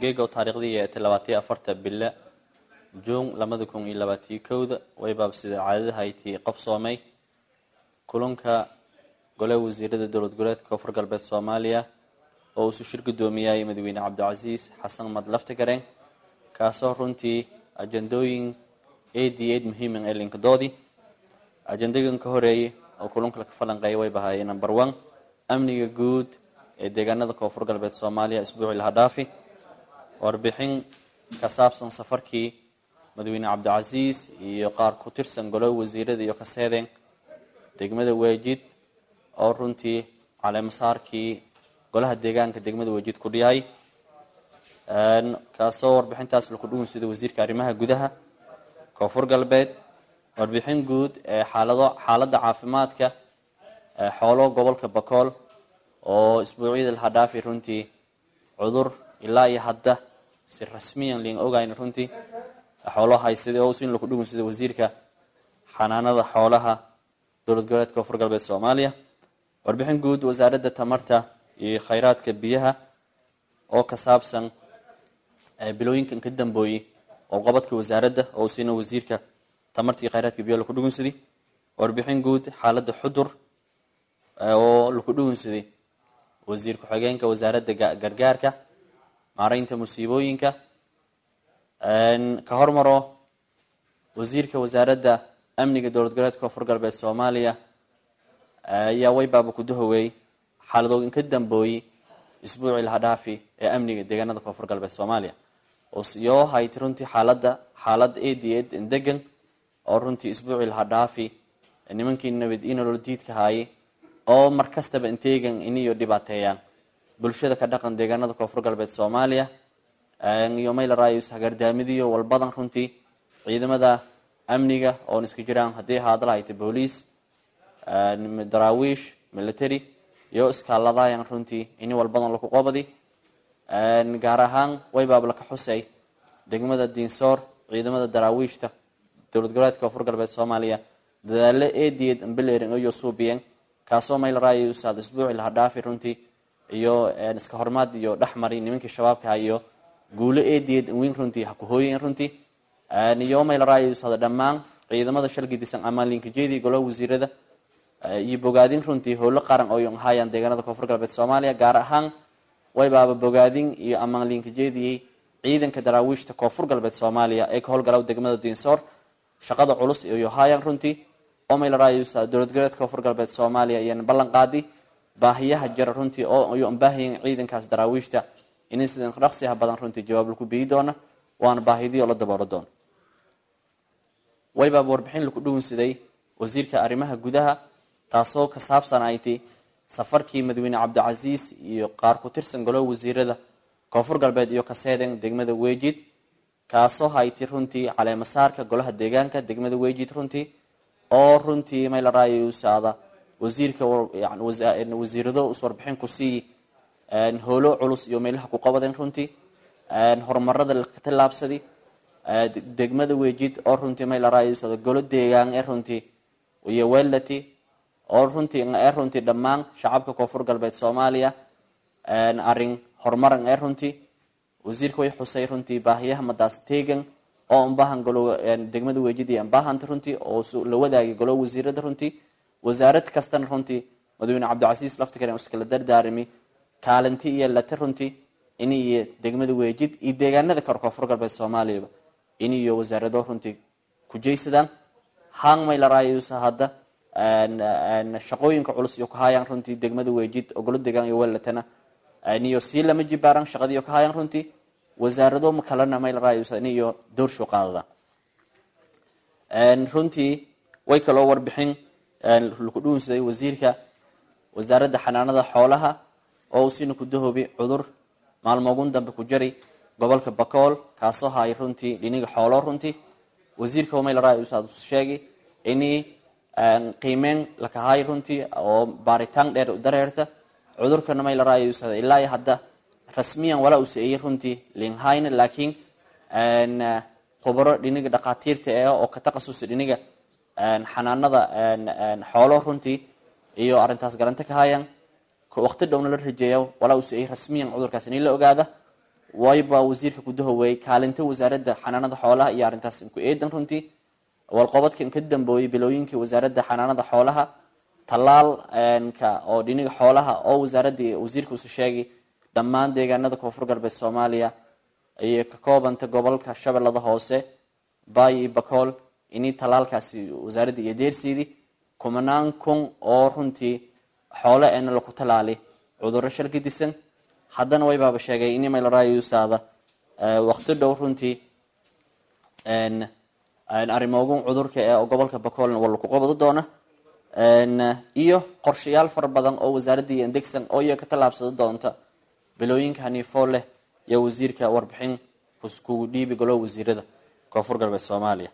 geego taariikhdii ee labaatiyo afarta bille juun labada kun iyo labaatiyo kowda waybaab sida caadadahaytii qabsoomay kulanka gole wasiirada dowlad goboleedka koonfur galbeed soomaaliya oo uusu shir gudoomiyay madaxweyne cabdicasiis xasan mad laftigareen kaasoo runtii ajandooyin aad iyo aad muhiiman ee linkadoodii ajandagan ka horeeyay oo kulanka ka falanqeeya way bahaayeen number one amniga guud ee deegaanada koonfur galbeed soomaaliya isbuucii laha dhaafi warbixin ka saabsan safarkii madaxweyne cabdicasiis iyo qaar ku tirsan golo wasiirada iyo kaseedeen degmada weejid oo runtii caleemasaarkii golaha deegaanka degmada weejid ku dhiyahay kaasoo warbixintaas laku dhugun sida wasiirka arrimaha gudaha koonfur galbeed warbixin guud ee xaalado xaaladda caafimaadka xoolo gobolka bakool oo isbuucyada laha dhaafi runtii cudur ilaa iyo hadda si rasmiyan liin ogayn runtii xoolo haysada oo sin laku dhugun sida wasiirka xanaanada xoolaha dowlad goboleedka koonfur galbeed soomaaliya warbixin guud wasaaradda tamarta iyo khayraadka biyaha oo ka saabsan bilooyinkan ka dambooyey qobqabadka wasaaradda oo siina wasiirka tamarta iyo khayraadka biyaha laku dhugunsaday warbixin guud xaaladda xudur oo laku dhugunsaday wasiir ku-xigeenka wasaaradda gargaarka maareynta musiibooyinka ka hormaro wasiirka wasaaradda amniga dowlad goboleedka koonfur galbeed soomaaliya ayaa waybaaba kudahoweey xaaladoogan ka dambooyey isbuucii laha dhaafi ee amniga deegaanada koonfur galbeed soomaaliya yoo hayti runtii xaalada xaalad aad iyo aad degan oo runtii isbuucii laha dhaafi nimankii nabad inolol diidka haayay oo mar kastaba inteegan iniyo dhibaateeyaan bulshada ka dhaqan deegaanada koonfur galbeed soomaaliya iyo maylarayus hagardaamidiyo walbadan runtii ciidamada amniga oon iska jiraan haddii ahaada lahayta booliis daraawiish military iyo iskaaladayan runtii ini walbadan laku qobadi gaar ahaan waybaab laka xusay degmada diinsoor ciidamada daraawiishta dowlad goboleedka koonfur galbeed soomaaliya dadaalo eediyeed ambelerin iyo suubiyeen kaasoo maylarayusaad isbuuci laha dhaafi runtii iyo iska hormaad iyo dhexmari nimankii shabaabkaha iyo guulo eediyeed weyn runtii hakuhooyen runtii iyo maylarayusaad dhammaan ciidamada shalgidisan amaanliinkajeedii golaha wasiirada iyo bogaadin runtii howlo qaran oo haayaan deegaanada koonfur galbeed soomaaliya gaar ahaan waybaaba bogaadin iyo amaanliinkajeediyey ciidanka daraawiishta koonfur galbeed soomaaliya ee ka howlgala degmada diinsoor shaqada culus iyo haayaan runtii oo maylarayusa dowlad goboleedka koonfur galbeed soomaaliya iyana ballan qaadi baahiyaha jira runtii oo baahiyan ciidankaas daraawiishta in sidan dhaqsiha badan runtii jawaab laku biyi doona waana baahidiyo la daboolo doona waybaaba warbixin laku dhugunsaday wasiirka arrimaha gudaha taasoo ka saabsanayti safarkii madaxweyne cabdicasiis iyo qaar ku tirsan golaha wasiirada koonfur galbeed iyo kaseeden degmada weejid kaasoo hayti runtii caleemasaarka golaha deegaanka degmada weejid runtii oo runtii maylarayusaada wasiirka wasiirado is warbixin kusii howlo culus iyo meelaha ku qabadeen runtii horumarada laka tilaabsadi degmada weejid oo runtii maylarayusaada golo deegaan ee runtii iyo welati oo runtii ee runtii dhammaan shacabka koonfur galbeed soomaaliya arin horumaran ee runtii wasiirka way xusay runtii baahiyaha madaas teegan oo ambahan golo degmada weejid iyo ambahanta runtii oo la wadaagay golo wasiirada runtii wasaarad kastana runtii madaxweyne cabdicasiis laftikaren iskala dardaarimi kaalinti iyo lati runtii in iyo degmada weejid iyo deegaanada kore koonfur galbeed soomaaliyaba in iyo wasaarado runtii kujaysadaan hang maylarayusa hadda shaqooyinka culus iyo kahayaan runtii degmada weejid ogolo deegaan iyo welatana niyo sii lama jibaaran shaqadiiyo kahayaan runtii wasaarado kalena maylarayusa in iyo doorsho qaadada runtii way kaloo warbixin laku dhuunsaday wasiirka wasaaradda xanaanada xoolaha oo siina ku dahoobi cudur maalmoogun dambe ku jari gobolka bakool kaasoo hay runtii dhiniga xoolo runtii wasiirka maylarayusa sheegay ini qiimeyn lakahay runtii oo baaritaan dheer dareerta cudurkana maylarayusa ilaa hadda rasmiyan walaa u seeyey runtii linhayna laakiin khubaro dhiniga dhakhaatiirta eh oo ka taqasusa dhiniga xanaanada xoolo runtii iyo arintaas garanta ka hayan waqti dhowna la rajeeya walaa uu seeyey rasmiyan cudurkaas in la ogaada wayba wasiirka gudahoweey kaalinta wasaaradda xanaanada xoolaha iyo arrintaas ku eedan runtii walqobadkan ka dambeeyey bilooyinkii wasaaradda xanaanada xoolaha tallaalka oo dhiniga xoolaha oo wasaaradda wasiirka usu sheegay dhammaan deegaanada koonfur galbeed soomaaliya ayay ka koobanta gobolka shabeellada hoose baay iyo bakool inii tallaalkaasi wasaaradda iyo deersiidi kumanaan kun oo runtii xoole eena laku tallaali cudurro shal ka disan haddana waybaaba sheegay in imailrayusaada waqti dhow runtii arrimoogun cudurka ee gobolka bakoolna waa laku qabado doona iyo qorshayaal fara badan oo wasaaradda iyo indegsan oo iya ka tallaabsado doonta bilooyinka haniifoo leh iyo wasiirka warbixin kugu dhiibi golo wasiirada koonfur galbeed soomaaliya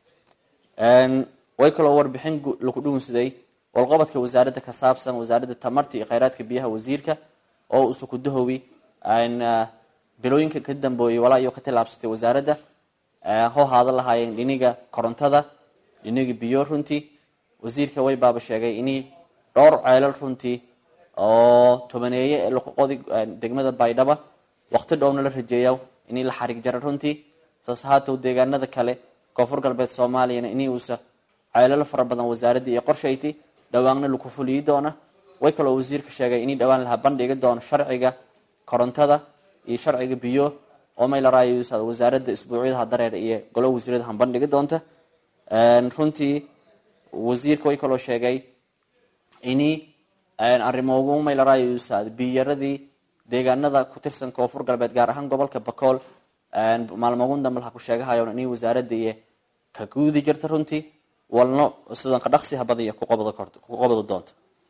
way kaloo warbixin laku dhugunsaday walqobadka wasaaradda ka saabsan wasaaradda tamarta iyo kheyraadka biyaha wasiirka oo usu kudahowi bilooyinka ka dambeeyey walaa iyo ka tallaabsatay wasaaradda ho haada lahaayeen dhiniga korontada dhiniga biyo runtii wasiirka way baaba sheegay inii dhowr ceelal runtii oo tobaneeye ee lakuqodi degmada baydhaba waqti dhowna la rajeeya inii la xarig jara runtii saas haatow deegaanada kale koonfur galbeed soomaaliyana inii uusa ceelal fara badan wasaaradda iyo qorshayti dhawaanna laku fuliyi doona way kaloo wasiirka sheegay inii dhawaan laha bandhigi doono sharciga korontada iyo sharciga biyo oo maylaraayo wasaaradda isbuucyadaha dareer iyo golo wasiirada han bandhigi doonta runtii wasiirka way kaloo sheegay inii arrimoogu maylaraayo biyaradii deegaanada ku tirsan koonfur galbeed gaar ahaan gobolka bakool maalmoogun dambe laha ku sheegahayo inii wasaaradda iyo ka guudi jirta runtii walno sidan qadhaqsiha badiya ku qabado doonta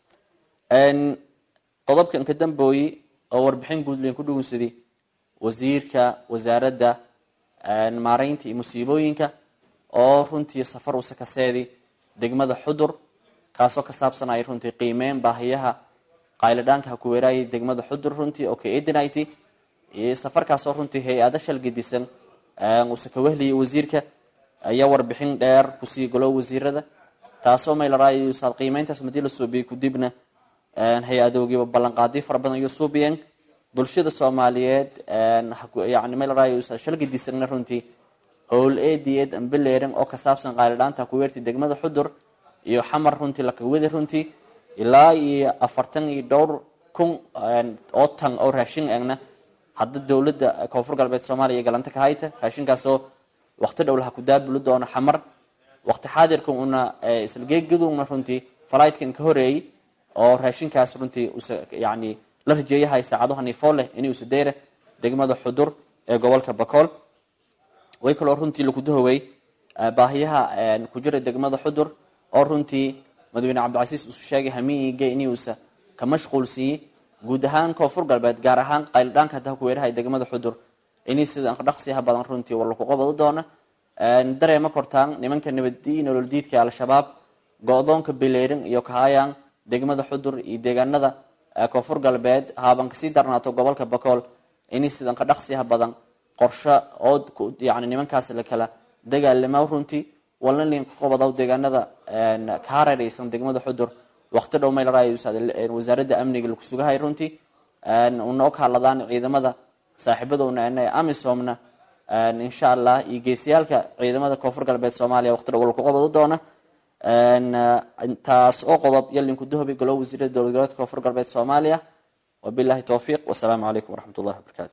qodobkan ka dambooyi oo warbixin guudlen ku dhugunsaday wasiirka wasaaradda maareynta iyo musiibooyinka oo runtii safar usa kaseedi degmada xudur kaasoo ka saabsanaya runtii qiimeyn baahiyaha qaylidhaanka ha ku weeraayay degmada xudur runtii oo ka eedinayt safarkaasoo runtii hay-ada shalgadisan usa ka wehliyay wasiirka ayaa warbixin dheer kusii golo wasiirada taasoo maylaraayo qiimeyntaas madii la soobiyey kudibna hay-adoogiiba ballanqaadiyo fara badan iyo suubiyeen bulshada soomaaliyeed yani maylaraayo shalgadisanna runtii howl eediyeed ambeleeran oo ka saabsan qaylidhaanta ha ku weertay degmada xudur iyo xamar runtii lakawadi runtii ilaa iyo afartan iyo dhowr kun oo tan oo raashin egna hadda dowladda koonfur galbeed soomaaliya galanta ka hayta raashinkaasoo waqti dhow laha ku daabuli doono xamar waqti xaadirka una islageegaduna runtii falaytkan ka horeeyey oo raashinkaas runtii yani la rajeeyahay saacado haniifoo leh inay usadeera degmada xudur ee gobolka bakool way kaloo runtii lakudahowey baahiyaha ku jira degmada xudur oo runtii madaxweyne cabdicasiis usu sheegay hamiige inuusa ka mashquulsiiyey guud ahaan koonfur galbeed gaar ahaan qaylidhaanka hadda ku weerahay degmada xudur inay sida dhaqsiha badan runtii war laku qabado doona dareema kortaan nimanka nabadii nolol diidka al-shabaab go-doonka bileerin iyo kahayaan degmada xudur iyo deegaanada koonfur galbeed haaban kasii darnaato gobolka bakool inay sidan ka dhaqsiha badan qorsho oo yani nimankaas la kala dagaalama runtii walna linqobadaw deegaanada ka hareereysan degmada xudur waqti dhow maylaraayo wasaaradda amniga laku sugahay runtii unoo kahadladaan ciidamada saaxiibadowna amisomna insha allah iyo geesiyaalka ciidamada koonfur galbeed soomaaliya waqti dhow laku qabado doona taas oo qodob yalinku dahobi golo wasiirada dowlad goboleedka koonfur galbeed soomaaliya wabilahi towfiiq wasalaamu calaykum waraxmat ullahi wabarakatu